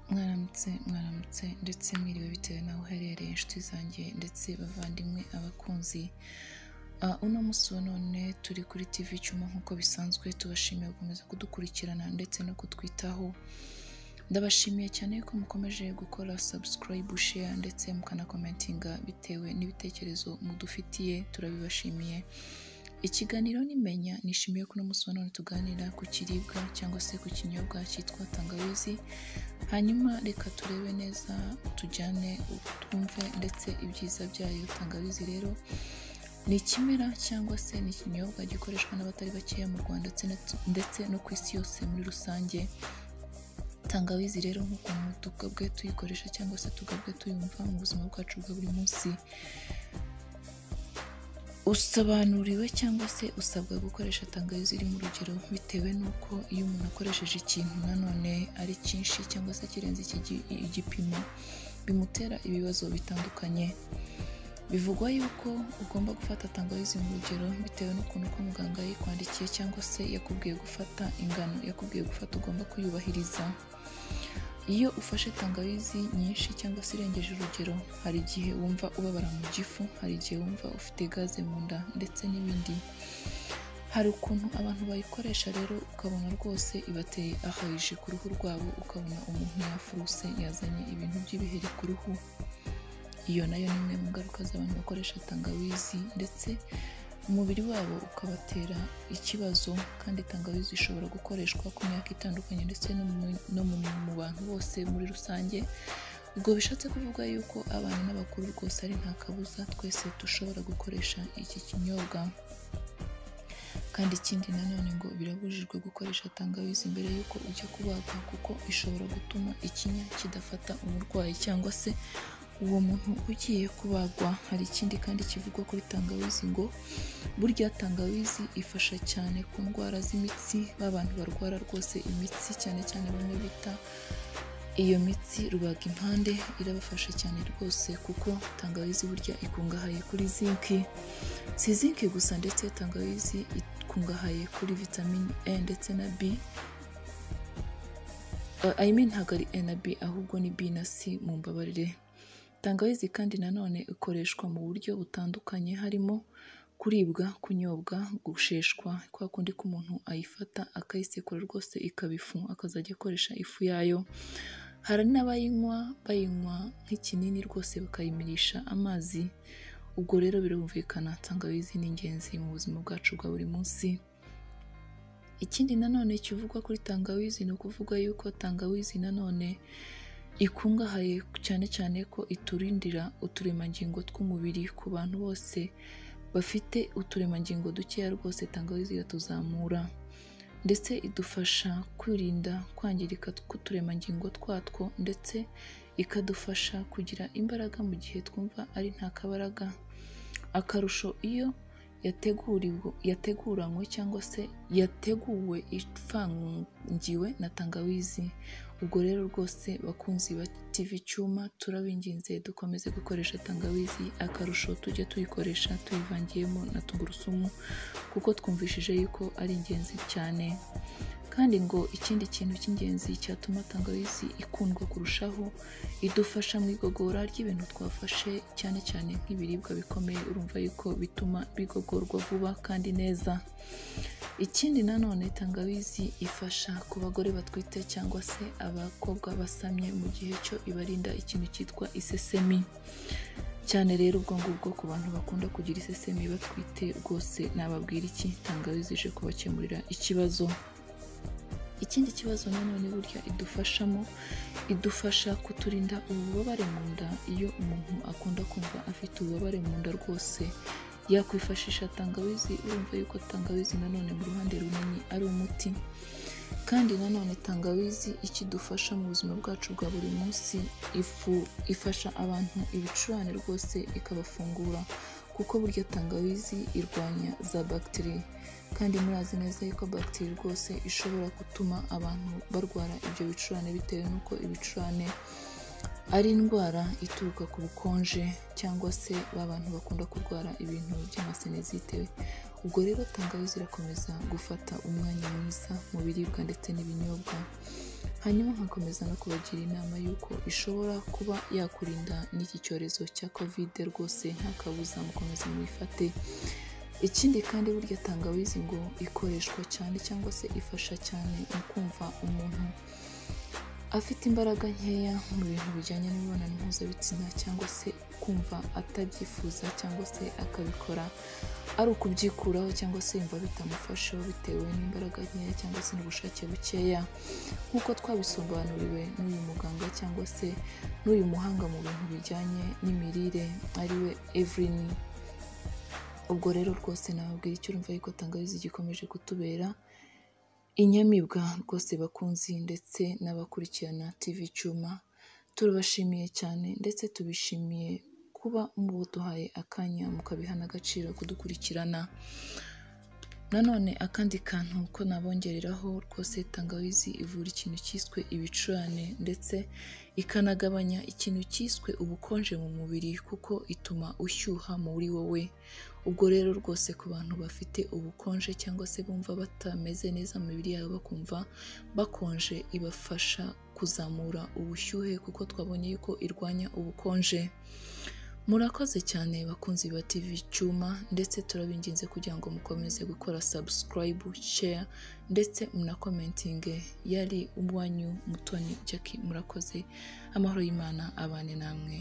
mwaramutse mwaramutse ndetse mwiriwe bitewe n'aho uherereye inshuti zanjye ndetse bavandimwe abakunzi Ah, uno munsi wa none turi kuri tv cyuma nk'uko bisanzwe tubashimiye gukomeza kudukurikirana ndetse no kutwitaho ndabashimiye cyane ko mukomeje gukora subscribe share ndetse mukanakomentinga bitewe n'ibitekerezo mudufitiye turabibashimiye ikiganiro nimenya nishimiye ko uno munsi wa none tuganira ku kiribwa cyangwa se ku kinyobwa cyitwa tangawizi hanyuma reka turebe neza tujyane twumve ndetse ibyiza byayo tangawizi rero ni ikimera cyangwa se ni ikinyobwa gikoreshwa n'abatari bakeya mu rwanda ndetse na- ndetse no ku isi yose muri rusange tangawizi rero nk'ukuntu tugabwe tuyikoresha cyangwa se tugabwe tuyumva mu buzima bwacu bwa buri munsi usobanuriwe cyangwa se usabwa gukoresha tangawizi iri mu rugero bitewe n'uko iyo umuntu akoresheje ikintu nanone ari cyinshi cyangwa se kirenze iki gi- igipimo bimutera ibibazo bitandukanye bivugwa yuko ugomba gufata tangawizi mu rugero bitewe n'ukuntu ko muganga yikwandikiye cyangwa se yakubwiye gufata ingano yakubwiye gufata ugomba kuyubahiriza iyo ufashe tangawizi nyinshi cyangwa se irengeje urugero hari igihe wumva ubabara mu gifu hari igihe wumva ufite gaze mu nda ndetse n'ibindi hari ukuntu abantu bayikoresha rero ukabona rwose ibateye ahayije ku ruhu rwabo ukabona umuntu yafuruse yazanye ibintu by'ibiheri ku ruhu iyo nayo ni imwe mu ngaruka z'abantu bakoresha tangawizi ndetse umubiri wabo ukabatera ikibazo kandi tangawizi ishobora gukoreshwa ku myaka itandukanye ndetse no mu- no mu mu bantu bose muri rusange ubwo bishatse kuvuga yuko abana n'abakuru rwose ari nta kabuza twese dushobora gukoresha iki kinyobwa kandi ikindi nanone ngo birabujijwe gukoresha tangawizi mbere y'uko ujya kubagwa kuko ishobora gutuma ikinya kidafata umurwayi cyangwa se uwo muntu ugiye kubagwa hari ikindi kandi kivugwa kuri tangawizi ngo burya tangawizi ifasha cyane ku ndwara z'imitsi b'abantu barwara rwose imitsi cyane cyane bamwe bita iyo mitsi rubaga impande irabafasha cyane rwose kuko tangawizi burya ikungahaye kuri zinki si zinki gusa ndetse tangawizi ikungahaye kuri vitamine e ndetse na b Uh, I mean ntabwo ari e na b ahubwo ni b na c mu mbabarire tangawizi kandi nanone ikoreshwa mu buryo butandukanye harimo kuribwa kunyobwa gusheshwa kwa kundi k'umuntu ayifata akayisekura rwose ikaba ifu akazajya akoresha ifu yayo hari n'abayinywa bayinywa nk'ikinini rwose bakayimirisha amazi ubwo rero birumvikana tangawizi ni ingenzi mu buzima bwacu bwa buri munsi ikindi nanone kivugwa kuri tangawizi ni ukuvuga yuko tangawizi nanone ikungahaye cyane cyane ko iturindira uturemangingo tw'umubiri ku bantu bose bafite uturemangingo dukeya rwose tangawizi iratuzamura ndetse idufasha kwirinda kwangirika k'uturemangingo twatwo ndetse ikadufasha kugira imbaraga mu gihe twumva ari nta kabaraga akarusho iyo yateguriwe yateguranywe cyangwa se yateguwe ivangiwe na tangawizi ubwo rero rwose bakunzi ba TV Cyuma turabinginze dukomeze gukoresha tangawizi akarusho tujye tuyikoresha tuyivangiyemo na tungurusumu kuko twumvishije yuko ari ingenzi cyane kandi ngo ikindi kintu cy'ingenzi cyatuma tangawizi ikundwa kurushaho idufasha mu igogora ry'ibintu twafashe cyane cyane nk'ibiribwa bikomeye urumva yuko bituma bigogorwa vuba kandi neza ikindi nanone tangawizi ifasha ku bagore batwite cyangwa se abakobwa basamye mu gihe cyo ibarinda ikintu cyitwa isesemi cyane rero ubwo ngubwo ku bantu bakunda kugira isesemi batwite rwose nababwira iki tangawizi ije kubakemurira ikibazo ikindi kibazo nanone burya idufashamo idufasha kuturinda ububabare mu nda iyo umuntu akunda kumva afite ububabare mu nda rwose yakwifashisha tangawizi urumva yuko tangawizi nanone mu ruhande runini ari umuti kandi nanone tangawizi ikidufasha mu buzima bwacu bwa buri munsi ifu ifasha abantu ibicurane rwose ikabafungura kuko burya tangawizi irwanya za bagiteri kandi murazi neza yuko bagiteri rwose ishobora gutuma abantu barwara ibyo bicurane bitewe n'uko ibicurane ari indwara ituruka ku bukonje cyangwa se ba bantu bakunda kurwara ibintu by'amasenezite ubwo rero tangawizi irakomeza gufata umwanya mwiza mu biribwa ndetse n'ibinyobwa hanyuma nkakomeza no kubagira inama y'uko ishobora kuba yakurinda n'iki cyorezo cya kovide rwose nta kabuza mukomeze mwifate ikindi kandi burya tangawizi ngo ikoreshwa cyane cyangwa se ifasha cyane mu kumva umuntu afite imbaraga nkeya mu bintu bijyanye n'imibonano mpuzabitsina cyangwa se kumva atabyifuza cyangwa se akabikora ari ukubyikuraho cyangwa se yumva bitamufasheho bitewe n'imbaraga nkeya cyangwa se n'ubushake bukeya nk'uko twabisobanuriwe n'uyu muganga cyangwa se n'uyu muhanga mu bintu bijyanye n'imirire ariwe Evelyn ubwo rero rwose nababwira icyo urumva yuko tangawizi gikomeje kutubera inyamibwa rwose bakunzi ndetse n'abakurikirana TV Cyuma turabashimiye cyane ndetse tubishimiye kuba muduhaye akanya mukabiha n'agaciro kudukurikirana nanone akandi kantu ko nabongereraho rwose tangawizi ivura ikintu cyiswe ibicurane ndetse ikanagabanya ikintu cyiswe ubukonje mu mubiri kuko ituma ushyuha muri wowe ubwo rero rwose ku bantu bafite ubukonje cyangwa se bumva batameze neza mu mibiri yabo bakumva bakonje ibafasha kuzamura ubushyuhe kuko twabonye yuko irwanya ubukonje murakoze cyane bakunzi ba TV Cyuma ndetse turabinginze kugira ngo mukomeze gukora subscribe share ndetse munakomentinge yari uwanyu mutoni Jackie murakoze amahoro y'Imana abane namwe